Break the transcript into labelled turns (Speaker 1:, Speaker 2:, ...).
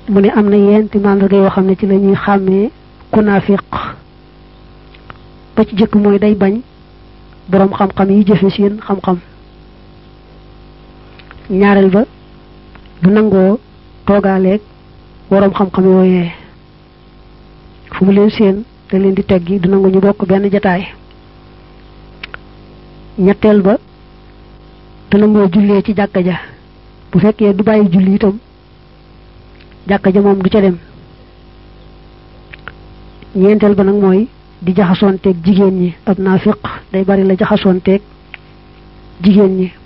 Speaker 1: mu ne am na yenti mandarga yoo xam ne ci la ñuy xàmmee ku naafiq ba ci jëkk mooy day bañ boroom xam-xam yi jëfe seen xam-xam ñaareel ba du nangoo toogaaleeg boroom xam-xam yooyee fu mu leen seen te leen di teggi du nangu ñu bokk benn jataay ñetteel ba du nangoo jullee ci jàkka ja bu fekkee du bàyyi julli itam jàkka ja moom du ca dem ñeenteel ba nag mooy di jaxasoonteeg jigéen ñi ab naafiq day bari la jaxasoonteeg jigéen ñi